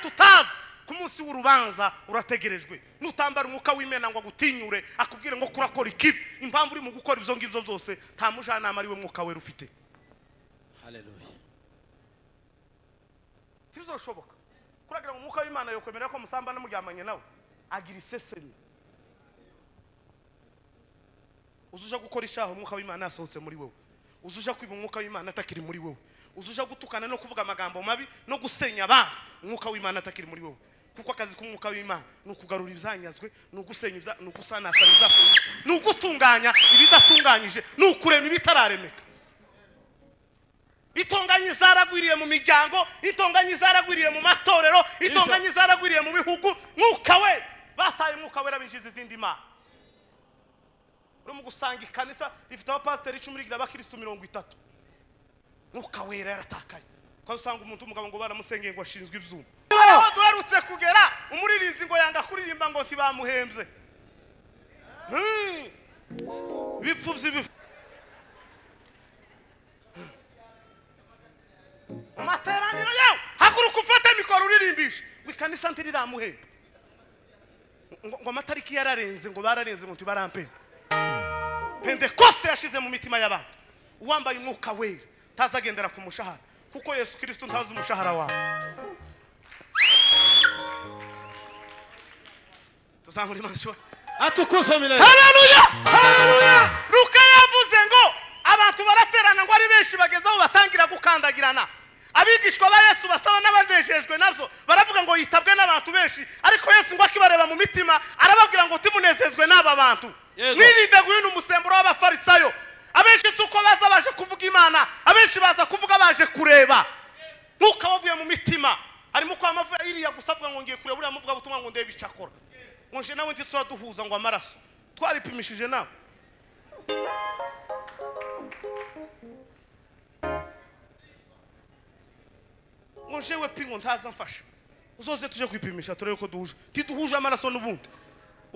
tutazi ku munsi w'urubanza urategerejwe nutambara umwuka w'imena ngo agutinyure akubwire ngo kurakora ikibi impamvu uri mu gukora ibyo ngibyo byose nta mujyanama ari we mwuka wera ufite haleluya ntibizoshoboka kuragira ngo umwuka w'imana yakwemerera ko musambana muryamanye nawe agira isesemi uzuje gukora ishaha umwuka w'imana yasohotse muri wowe uzuje kwiba umwuka w'imana atakiri muri wowe uzuje gutukana no kuvuga amagambo mabi no gusenya abandi umwuka w'imana atakiri muri wowe kuko akazi k'umwuka w'imana ni ukugarura ibyanyazwe ni ugusenya ibya- ni ugusanasana ibyafunzwe ni ugutunganya ibidatunganyije ni ukurema ibitararemeka itonganyi zaragwiriye mu miryango itonganyi zaragwiriye mu matorero itonganyi zaragwiriye mu bihugu mwuka we bataye umwuka wera binjiza izindi mana urimo gusanga ikanisa rifite abapasiteri icumi rigira abakirisitu mirongo itatu mwuka wera yaratakaye ukaba usanga umuntu w'umugabo ngo baramusengeye ngo ashinzwe ibyuma aho duherutse kugera umuririnzi ngo yanga kuririmba ngo ntibamuhembye Hmm. ibipfu by'ibifu mu materaniro yawe haguruka ufate mikoro uririmbishe ngo ikanisa ntirirammuhemba ngo ngo amatariki yararenze ngo bararenze ngo ntibarampemba pentekoste yashize mu mitima y'abantu uwambaye umwuka wera ntazagendera ku mushahara kuko yesu kirisito ntazi umushahara wawe tuzamura imana ishobora atukuzwe miremire haleluya ruka yavuze ngo abantu baraterana ngo ari benshi bageze aho batangira gukandagirana abigishwa ba yesu basaba n'abanejejwe nabyo baravuga ngo yitabwe n'abantu benshi ariko yesu ngo akibareba mu mitima arababwira ngo timunezezwe n'aba bantu Yego. mwirinde guhina umusemburo w'abafarisayo abenshi si uko baza baje kuvuga imana abenshi baza kuvuga baje kureba nk'uko wavuye mu mitima harimo kwa amavuta iriya gusa avuga ngo ngiye kureba uriya muvuga butumwa ngo ndebe icyo akora ngo nje nawe ndetse duhuza ngo amaraso twaripimishije nawe ngo njewe pingo ntaza mfasha uzoze tuje kwipimisha turebe ko duhuje tiduhuje amaraso n'ubundi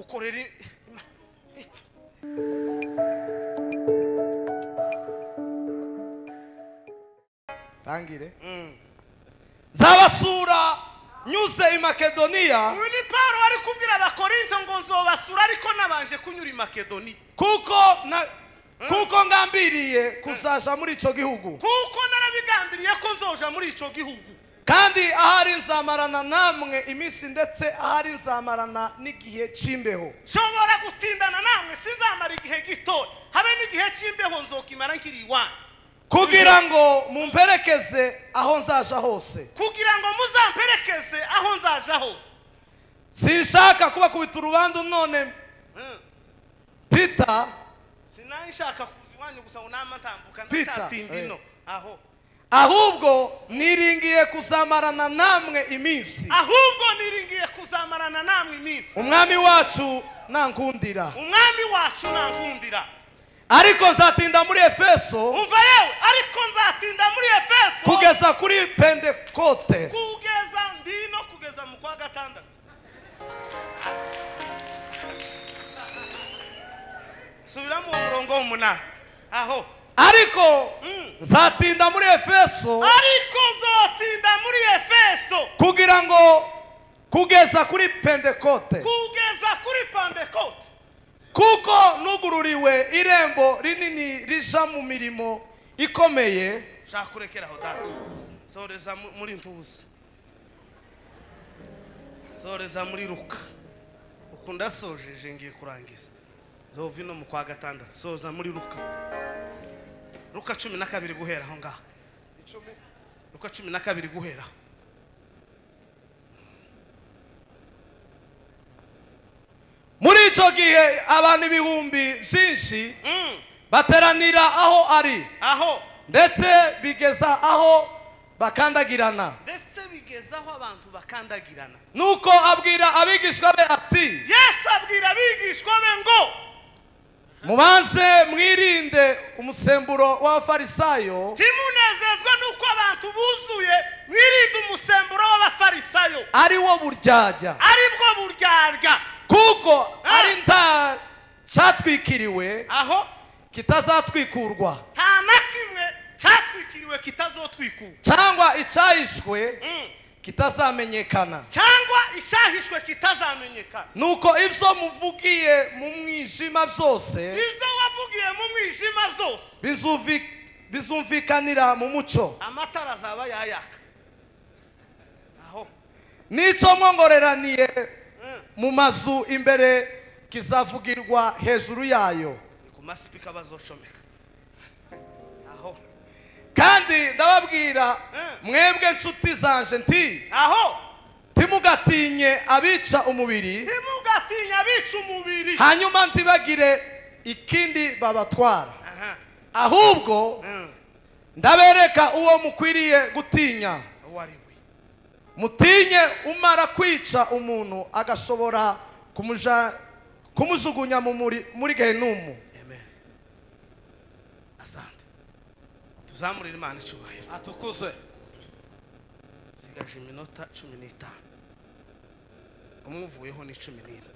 ukorera i- ima- iki? tangire zabasura nyuze i makedoniya uyu ni paul wari kubwira abakorinto ngo nzobasura ariko nabanje kunyura i makedoniya kuko na kuko ngambiriye kuzaja muri ico gihugu kuko narabigambiriye ko nzoja muri ico gihugu kandi ahari nzamarana namwe iminsi ndetse ahari nzamarana n'igihe c'imbeho nshobora gutindana namwe sinzamara igihe gito habe n'igihe cy'imbeho nzokimara nkiri iwanyu kugira ngo mumperekeze aho nzaja hose kugira ngo muzamperekeze aho nzaja hose sinshaka kubakubita urubandu none Mm. pita sinari nshaka kuza iwanyu gusa ngo nama ntambuka Peter, ndacatinda eh. ino aho ahubwo niringiye kuzamarana namwe iminsi ahubwo niringiye kuzamarana namwe iminsi umwami wacu nankundira umwami wacu nankundira ariko nzatinda muri efeso umva yewe ariko nzatinda muri efeso kugeza kuri pentekote kugeza ndino kugeza mu kwa gatandatu subiramo uwo murongo w'umunani aho ariko Mm. nzatinda muri efeso ariko nzotinda muri efeso kugira ngo kugeza kuri pentekote kugeza kuri pandekote kuko nugururiwe irembo rinini rija mu mirimo ikomeye ushaka kurekera aho dati soreza mu- muri ntuza soreza muri ruka ukunda sojeje ngiye kurangiza nzova ino mu kwa gatandatu soza muri ruka ruka cumi na kabiri guhera aho ngaho ruka cumi na kabiri guhera aho muri icyo gihe abantu ibihumbi byinshi Mm, bateranira aho ari aho ndetse bigeza aho bakandagirana ndetse bigeza aho abantu bakandagirana nuko abwira abigishwa be ati yesu abwira abigishwa be ngo mubanze mwirinde umusemburo w'abafarisayo ntimunezezwe n'uko abantu buzuye mwirinde umusemburo w'abafarisayo ari wo buryarya aribwo buryarya kuko Ah. ari nta cyatwikiriwe aho kitazatwikurwa nta na kimwe cyatwikiriwe kitazotwikura cyangwa icyahishwe Mm. kitazamenyekana cyangwa icyahishwe kitazamenyekana nuko ibyo muvugiye mu mwijima byose ibyo wavugiye mu mwijima byose bizuvi- bizumvikanira mu muco amatara azaba yayaka aho n'icyo mwongoreraniye Mm. mu mazu imbere kizavugirwa hejuru yayo ni ku masipika bazocomeka aho kandi ndababwira Mm. mwebwe nshuti zanje nti aho ntimugatinye abica umubiri ntimugatinya abica umubiri hanyuma ntibagire ikindi babatwara aha ahubwo Mm. ndabereka uwo mukwiriye gutinya uwo ari we mutinye umara kwica umuntu agashobora kumuja- kumujugunya mu muri- muri gehenumu amen asante tuzamurire imana icyubahiro atukuze sigaje iminota cumi n'itanu umwuvuyeho ni cumi n'ine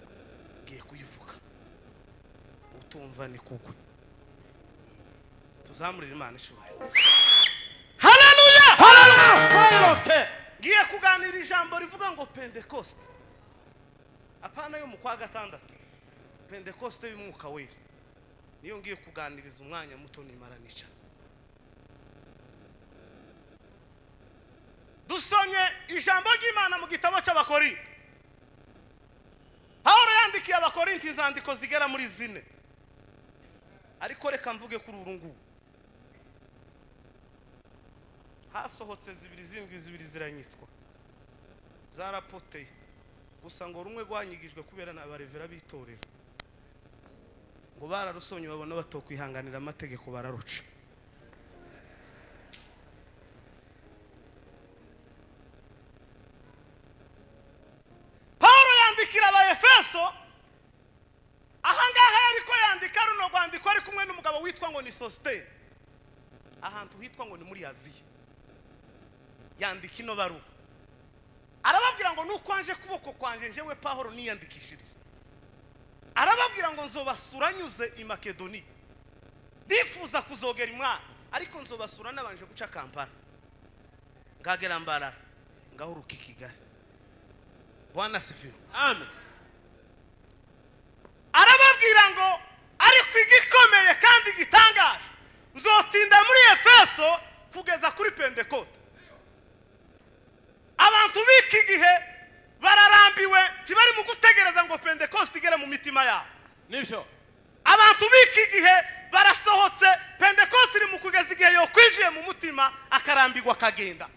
ngiye kuyivuga utumva ni kugwe tuzamurire imana icyubahiro haleluya ngiye kuganira ijambo rivuga ngo pentekoste apana yo mu kwa gatandatu pentekoste y'umwuka wera niyo ngiye kuganiriza umwanya muto nimara nicara dusomye ijambo ry'imana mu gitabo cy'abakorinto pawulo yandikiye abakorinto inzandiko zigera muri zine ariko reka mvuge kuri uru nguru hasohotse zibiri zindwi zibiri ziranyitswa zarapoteye gusa ngo rumwe rwanyigijwe kubera na barevera b'itorero ngo bararusonye babona batokwihanganira amategeko bararuca paul yandikira abayefeso ahangaha yariko yandika runo rwandiko ari kumwe n'umugabo witwa ngo ni sositeri ahantu hitwa ngo ni muri aziya yandika ino baruwa arababwira ngo nukwanjye kuboko kwanjye njyewe pahoro niyandikishirije arababwira ngo nzobasura nyuze i makedoniya ndifuza kuzogera imwana ariko nzobasura nabanje guca kampala ngagera mbarara ngahuruka i kigali bwana sifiwe Amen. arababwira ngo ariko igikomeye kandi gitangaje uzotinda muri efeso kugeza kuri pentekote abantu b'iki gihe bararambiwe ntibari mu gutegereza ngo pentekoste igere mu mitima yabo Nibyo. abantu b'iki gihe barasohotse pentekoste iri mu kugeza igihe yokwinjiye mu mutima akarambirwa akagenda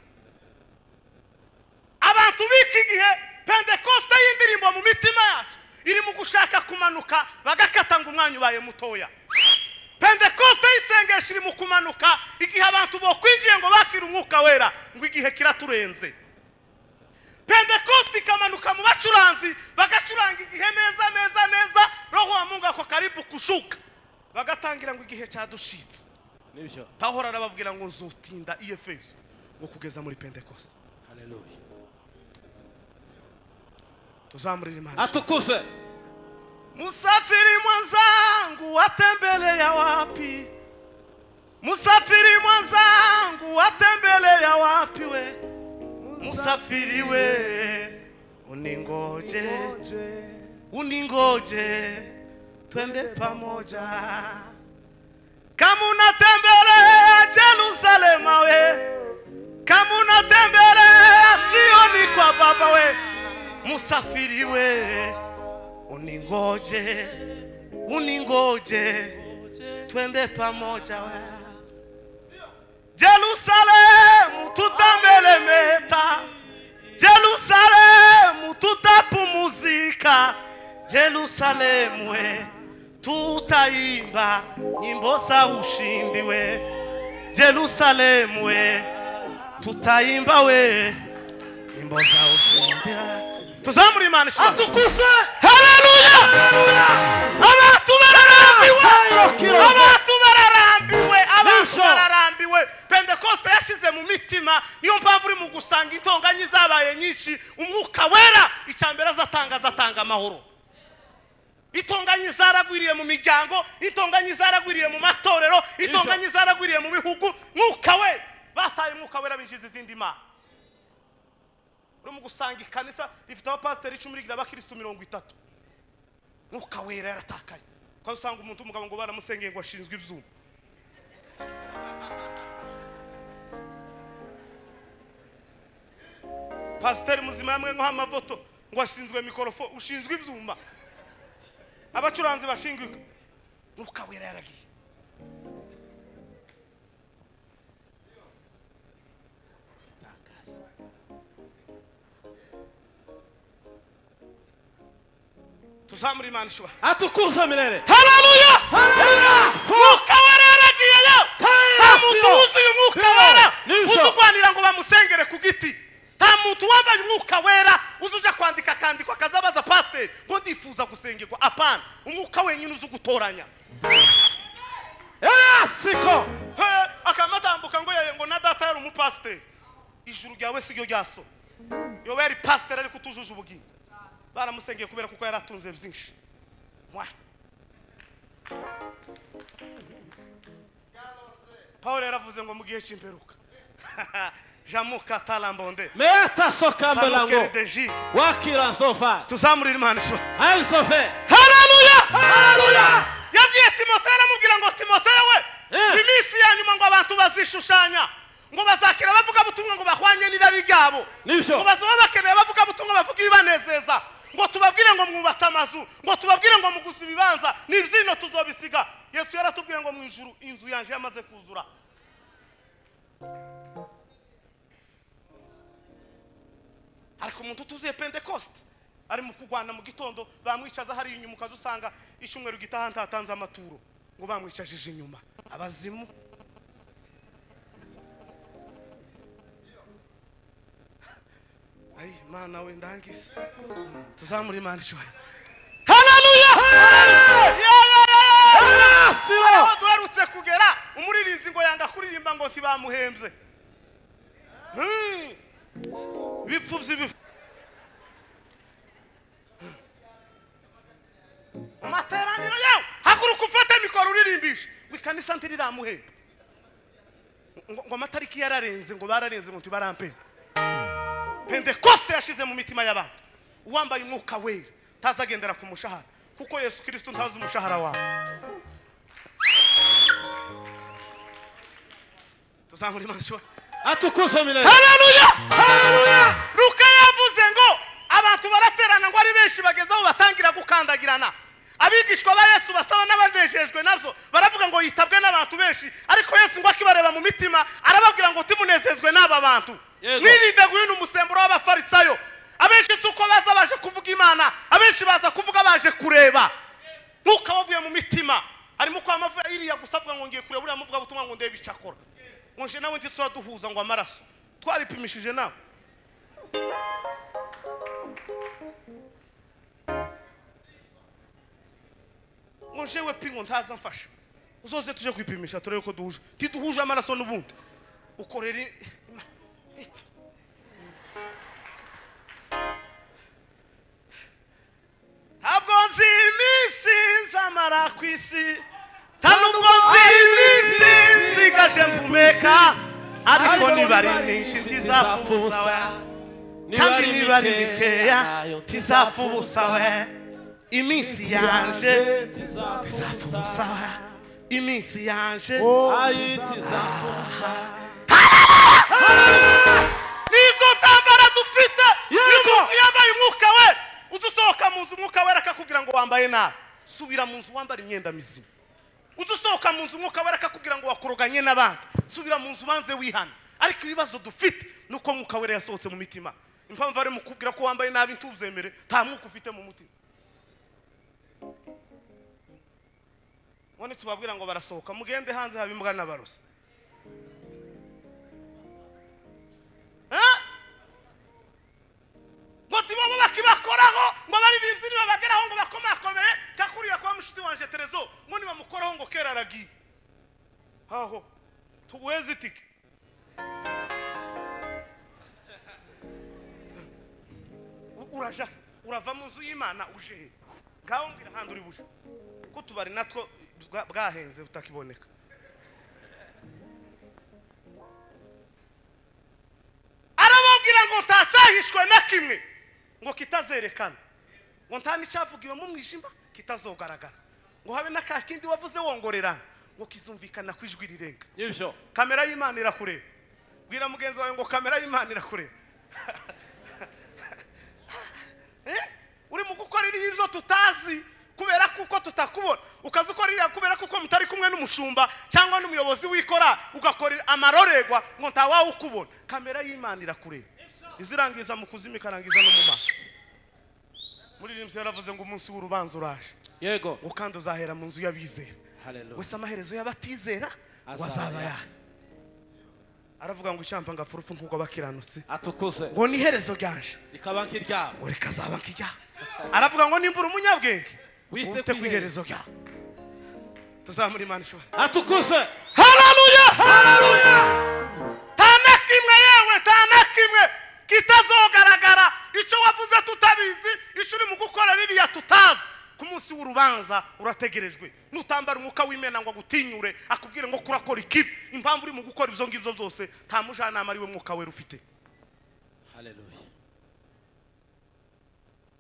abantu b'iki gihe pentekoste y'indirimbo mu mitima yacu iri mu gushaka kumanuka bagakata ngo umwanya ubaye mutoya pentekoste y'isengesho iri mu kumanuka igihe abantu bokwinjiye ngo bakire umwuka wera ngo igihe kiraturenze pentekoste ikamanuka mu bacuranzi bagacuranga igihe neza neza neza roho wa mungu ako karibu kushuka bagatangira ngo igihe cyadushitse Nibyo. pahora arababwira ngo nzotinda i efeso ngo kugeza muri pentekoste Haleluya. tuzamurira imana Atukuzwe. musafiri mwenzangu watembelea wapi musafiri mwenzangu watembelea wapi we musafiri we uningoje uningoje twende pamoja kama unatembelea jerusalema we kama unatembelea sioni kwa baba we musafiri we uningoje uningoje twende pamoja we jerusalemu tutamelemeta Jerusalemu tutapumuzika, Jerusalemu we tutaimba nyimbo za ushindi we, Jerusalemu we tutaimba we nyimbo za ushindi. Tuzamure imana ishimwe. Atukuzwe. Haleluya! Abantu bararambiwe, Hallelujah. abantu bararambiwe, abantu Nibyo. bararambiwe. Pentekoste yashize mu mitima, niyo mpamvu uri mu gusanga intonganya zabaye nyinshi. Umwuka wera icya mbere azatanga azatanga amahoro. Intonganya zaragwiriye mu miryango, intonganya zaragwiriye mu matorero, intonganya zaragwiriye mu bihugu. Mwuka we bataye umwuka wera binjiza izindi mana. urimo gusanga ikanisa rifite abapasiteri icumi rigira abakirisitu mirongo itatu mwuka wera yaratakaye kandi usanga umuntu w'umugabo ngo baramusengeye ngo ashinzwe ibyuma pasiteri muzima yamwe nko amafoto ngo ashinzwe mikorofo ushinzwe ibyuma abacuranzi bashingwe mwuka wera yaragiye tuzamure imana ishobora atukuza milele hararuya Haleluya! mwuka wera yaragiye yo Kandi nta muntu yasiyo! wuzuye umwuka Kandi wera nijoro! uzurwanira ngo bamusengere ku giti nta muntu wambaye umwuka wera uzuja kwandika akandiko akazabaza pasiteri ngo ndifuza gusengerwa apana umwuka wenyine uzi gutoranya Era siko akamatambuka ngo yaye ngo na data yari umupasiteri ijuru ryawe si ryo ryaso yoba yari pasiteri ariko utujuje ubugingo baramusengeye kubera kuko yari atunze byinshi mwa pawulo yaravuze ngo mu gihe cy'imperuka jamuka talambonde meata soka Samukeri mbelango de ji wakira nzova tuzamurire imana ishobora anzove hararuya Haleluya! yabwiye timoteyo aramubwira ngo timoteyo we Eh. iminsi ya nyuma ngo abantu bazishushanya ngo bazakira abavugabutumwa ngo bahwanye n'irari ryabo Nibyo. ngo bazoba bakeneye abavugabutumwa bavuga ibibanezeza ngo tubabwire ngo mwubatse amazu ngo tubabwire ngo muguze ibibanza n'ibyino tuzobisiga yesu yaratubwiye ngo mu ijuru inzu yanjye yamaze kuzura ariko umuntu utuzuye pentekoste ari mu kurwana mu gitondo bamwicaza hariya inyuma ukaza usanga icyumweru gitaha ntatanze amaturo ngo bamwicajije inyuma abazimu ayi mana we ndangise tuzamure imana ishoboye hararuya Era siro aho duherutse kugera umuririnzi ngo yanga kuririmba ngo ntibamuhembye Hmm. ibipfu by'ibifu mu materaniro yawe haguruka ufate mikoro uririmbishe ngo ikanisa ntiriramuhembe ngo ngo amatariki yararenze ngo bararenze ngo ntibarampembe pentekoste yashize mu mitima y'abantu uwambaye umwuka wera ntazagendera ku mushahara kuko yesu kirisito ntazi umushahara wawe tuzamura imana ishobora atukuza milele hararuya Haleluya! ruka yavuze ngo abantu baraterana ngo ari benshi bageze aho batangira gukandagirana abigishwa ba yesu basaba n'abanejejwe nabyo baravuga ngo yitabwe n'abantu benshi ariko yesu ngo akibareba mu mitima arababwira ngo timunezezwe n'aba bantu Yego. mwirinde guhina umusemburo w'abafarisayo abenshi si uko baza baje kuvuga imana abenshi baza kuvuga baje kureba mwuka wavuye mu mitima arimo uko amavuga iriya gusa avuga ngo ngiye kureba uriya muvuga butumwa ngo ndebe icyo akora ngo nje nawe ndetse duhuza ngo amaraso twaripimishije nawe ngo jewe pingo ntaza mfasha uzoze tuje kwipimisha turebe ko duhuje ntiduhuje amaraso n'ubundi ukorera i- ima- iki? ntabwo nzi iminsi nzamara ku isi nta nubwo nzi iminsi nsigaje mpumeka ariko nibari myinshi ntizapfa ubusa kandi nibari mikeya ntizapfa ubusa we iminsi yanje ntizapfa ubusa we iminsi yanje nizo ntambara dufite iyo Yego. umuntu yambaye umwuka we uza usohoka mu nzu umwuka wera akakubwira ngo wambaye nabi subira mu nzu wambara imyenda mizima uza usohoka mu nzu umwuka wera akakubwira ngo wakoroganye n'abandi subira mu nzu ubanze wihana ariko ibibazo dufite ni uko mwuka wera yasohotse mu mitima impamvu ari mu kubwira ko wambaye nabi ntuzemere nta mwuka ufite mu mutima none tubabwira ngo barasohoka mugende hanze haba imbwa n'abarozi Eh? ngo ntibabo bakibakoraho ngo baririmbyi nibabageraho ngo bakomakomeye kakuriya kwa mushiti wanje terezo ngo nibamukoraho ngo kera aragiye haho tuguheze itike U- uraja urava mu nzu y'imana uje he ngaho mbwira ahandi uri buje ko tubari natwo bwa- bwahenze butakiboneka arababwira ngo nta cyahishwe na kimwe ngo kitazerekana ngo nta n'icyavugiwe mu mwijima kitazogaragara ngo habe n'aka kindi wavuze wongorerana ngo kizumvikana ku ijwi rirenga nibyo kamera y'imana irakureba bwira mugenzi wawe ngo kamera y'imana irakureba Eh? uri mu gukora iriya ibyo tutazi kubera kuko tutakubona ukaza ukora iriya kubera kuko mutari kumwe n'umushumba cyangwa n'umuyobozi wikora ugakora amarorerwa ngo ntawawukubona kamera y'imana irakureba izirangiza mu kuzimu ikarangiza no mu maso muri rimwe yaravuze ngo umunsi w'urubanza uraje yego ngo kandi uzahera mu nzu y'abizera haleluya wese amaherezo y'abatizera ngo azaba Azaba yayo aravuga ngo icyampa ngapfa urupfu nk'ubwo abakiranutse atukuse ngo ni iherezo ryanje rikaba nk'iryabo ngo rikazaba nk'ijyaho aravuga ngo nimba uri umunyabwenge Wite wite ku ku iherezo iherezo. ryawe tuzamure imana ishobora atukuse hararuya haleluya nta na kimwe yewe nta na kimwe kitazogaragara icyo wavuze tutabizi icyo uri mu gukora ririya tutazi ku munsi w'urubanza urategerejwe nutambara umwuka w'imena ngo agutinyure akubwire ngo kurakora ikibi impamvu uri mu gukora ibyo ngibyo byose nta mujyanama ari we mwuka wera ufite haleluya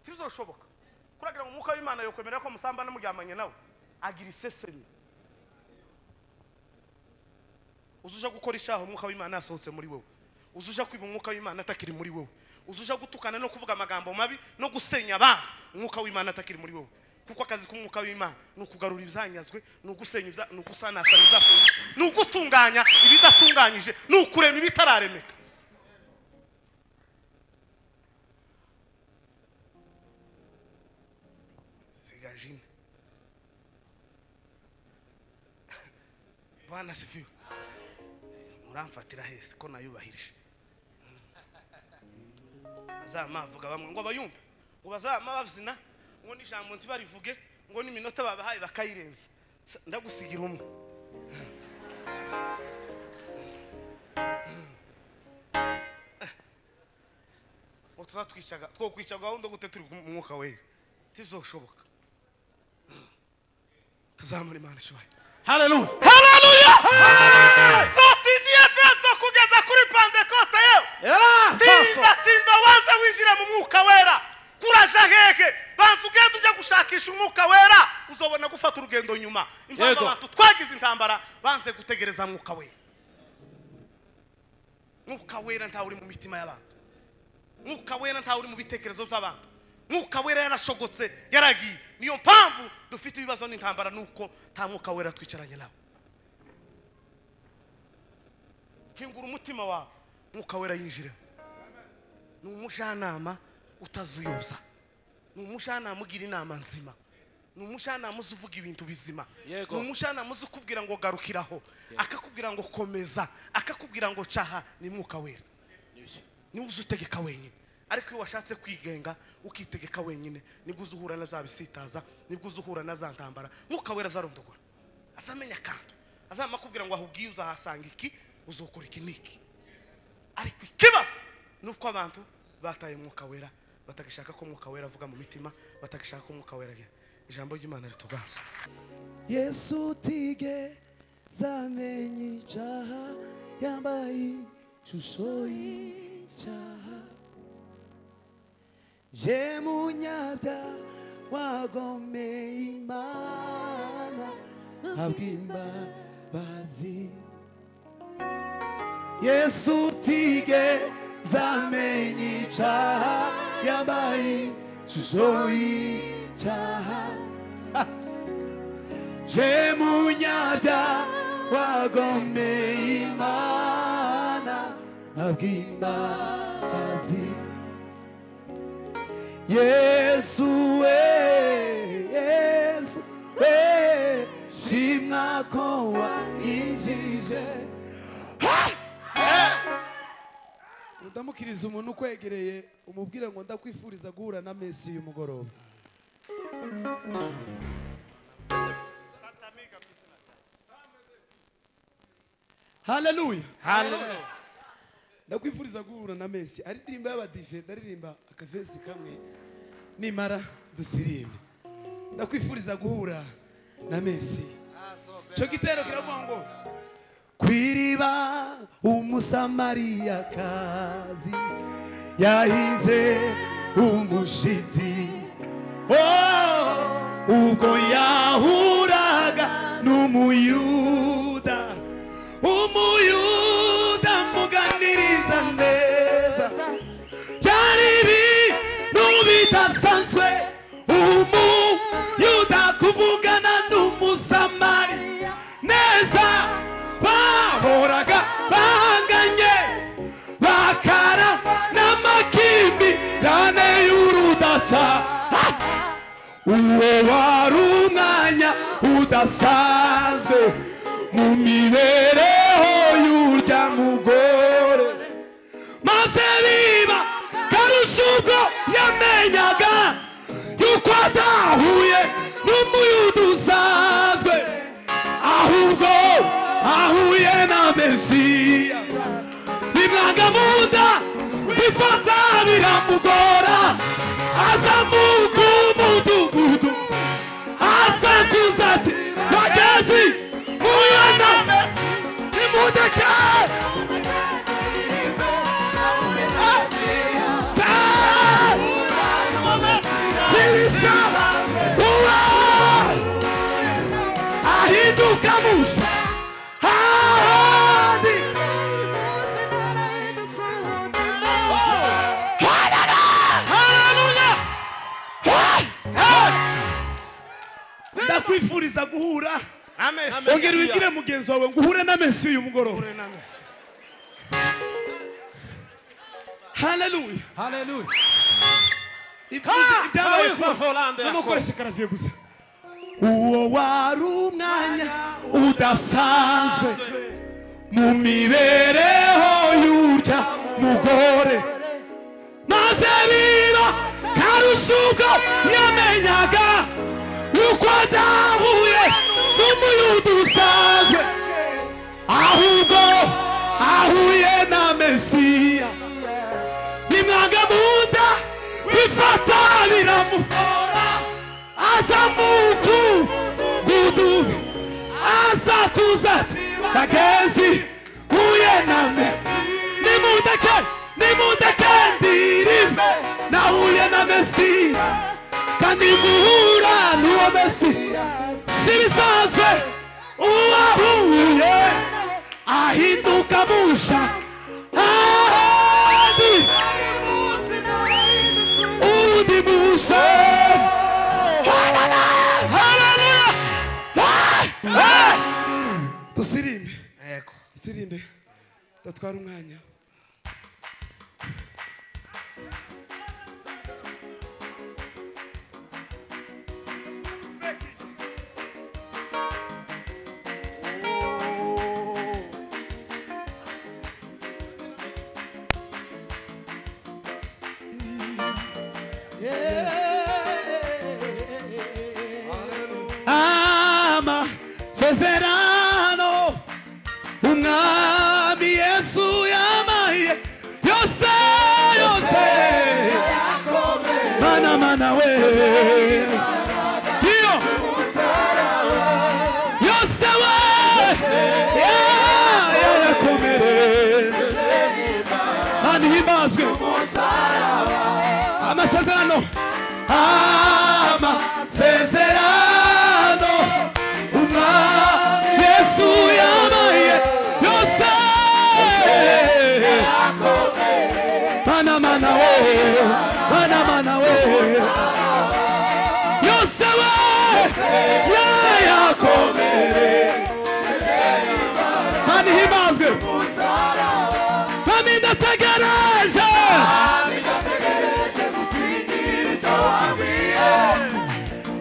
ntibizoshoboka kuragira ngo umwuka w'imana yokwemerera ko musambana muryamanye nawe agira isesemi uzuja gukora icyaha umwuka w'imana yasohotse muri wowe uzuja kwiba umwuka w'imana atakiri muri wowe uzuja gutukana no kuvuga amagambo mabi no gusenya abandi umwuka w'imana atakiri muri wowe kuko akazi k'umwuka w'imana ni ukugarura ibyanyazwe ni ugusenya ibya- ni ugusanasana ibyafunzwe ni ugutunganya ibidatunganyije ni ukurema ibitararemeka zigajine bwana sifiwe muramfatira hese ko nayubahirije bazama avuga bamwe ngo bayumve ngo bazama babyina ngo n'ijambo ntibarivuge ngo n'iminota babahaye bakayirenza Sa- ndagusigira umwe ngo tuzatwicaga twokwica gahunda gute turi mu mwuka wera ntibizoshoboka tuzamura imana ishoboye haleluya haleluya zatindi efeso kugeza kuri pandekote yewe era faso tinda tinda wanze winjire mu mwuka wera kuraja hehe banza ugenda ujya gushakisha umwuka wera uzobona gufata urugendo nyuma impamvu Yego. abantu twagize intambara banze gutegereza mwuka wera mwuka wera ntawe uri mu mitima y'abantu mwuka wera ntawe uri mu bitekerezo by'abantu mwuka wera yarashogotse yaragiye niyo mpamvu dufite ibibazo n'intambara nuko nta mwuka wera twicaranye nawe hingura umutima wawe mwuka wera yinjiremo ni umujyanama utazuyobya ni umujyanama ugira inama nzima ni umujyanama uzi uvuga ibintu bizima Yego. ni umujyanama uzi ukubwira ngo garukiraho akakubwira ngo komeza akakubwira ngo caha ni mwuka wera niwe uzi utegeka wenyine ariko iyo washatse kwigenga ukitegeka wenyine nibwo uzi uhura na za bisitaza nibwo uzi uhura na za ntambara mwuka wera azarondogora azamenya kandi azamara kubwira ngo ahubwiye uzahasanga iki uzokora iki n'iki ariko ikibazo ni uko abantu bataye umwuka wera batagishaka ko umwuka wera avuga mu mitima batagishaka ko umwuka wera agera ijambo ry'imana ritugaza yesu tige zamenye icyaha yambaye ishusho y'icyaha je munyabya wagomeye imana abw'imbabazi yesu tige zamenye icyaha yambaye ishusho y'icyaha Je munyabya wagomeye imana abw'imbabazi yesu we yesu we shimwa ko wanyijije udamukiriza umuntu ukwegereye umubwire ngo ndakwifuriza guhura na mesi y'umugoroba haleluya haleluya ndakwifuriza guhura na mesi ari indirimbo y'abadive ndaririmba akavesi kamwe nimara dusirimbe ndakwifuriza guhura na mesi icyo gitero kiravuga ngo ku iriba umusamariyakazi yahize umushitsi oh, ubwo yahuraga n'umuyuda umuyuda muganiriza neza byari ibintu bidasanzwe umuyuda kuvugana n'umusamari neza bahoraga bahanganye bakara n'amakimbirane y'urudaca Ah! uwo wari umwanya udasanzwe mu mibereho y'urya mugore maze biba karusha ubwo yamenyaga yuko adahuye n'umuyuda usanzwe ahubwo ahuye na mesiya bimwaga mu nda bifata biramugora aza mu k'umudugudu asakuza ati bagezi muyo na mesiya nimudekere Sirisa, uau! Aí do Camus, Hadi, Halala, Haleluya, Hai, Hai. Ndakwifuriza guhura amesi ongera ubibwire mugenzi wawe ngo uhure na Messi uyu mugoroba Ure n'amesi. haleluya Haleluya. ibyiza ibyabaye Kawe kuba Folande no yakoze. gukoresha karaviye gusa uwo wari umwanya udasanzwe mu mibereho y'urya mugore maze biba karusha ubwo yamenyaga yuko adahuye n'umuyuda usanzwe ahubwo ahuye na mesiya nimwanga mu nda bifata biramukora aza mu gudu aza kuza ati bagezi huye na mesi nimundeke nimundeke ndirimbe nahuye na mesi kandi guhura n'uwo mesi si bisanzwe uwahuye ahinduka musha ahandi undi musha Halala, halala. Ah, ah. dusirimbe Yego. dusirimbe datwara umwanya ama sezerano umwami yesu yamaye yose yose mana mana we iyo yose we ya- yarakomere kandi himbazwe amasezerano amasezerano umwami yesu yabaye yose mana mana we mana mana we yose we yayakomere kandi himbazwe mami ndategereje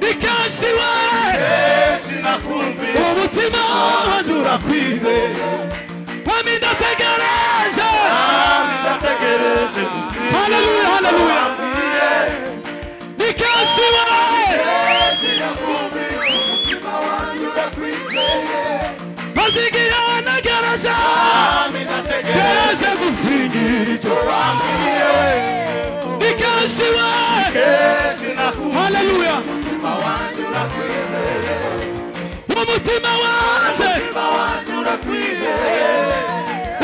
nikashiwe umutima wanjye urakwize mami ndategereje haleluya haleluya nikashiwe bazigiye wanagereje gereje gusingira icyo wambwiye nikashiwe haleluya umutima waje umutima waje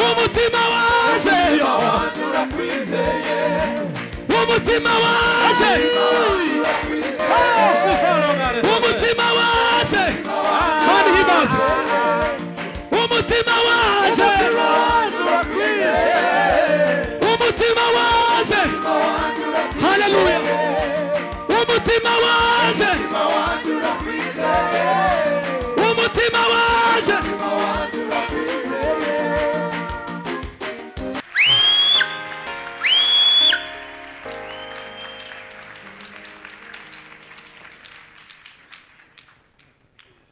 umutima waje Hey, sifa rogare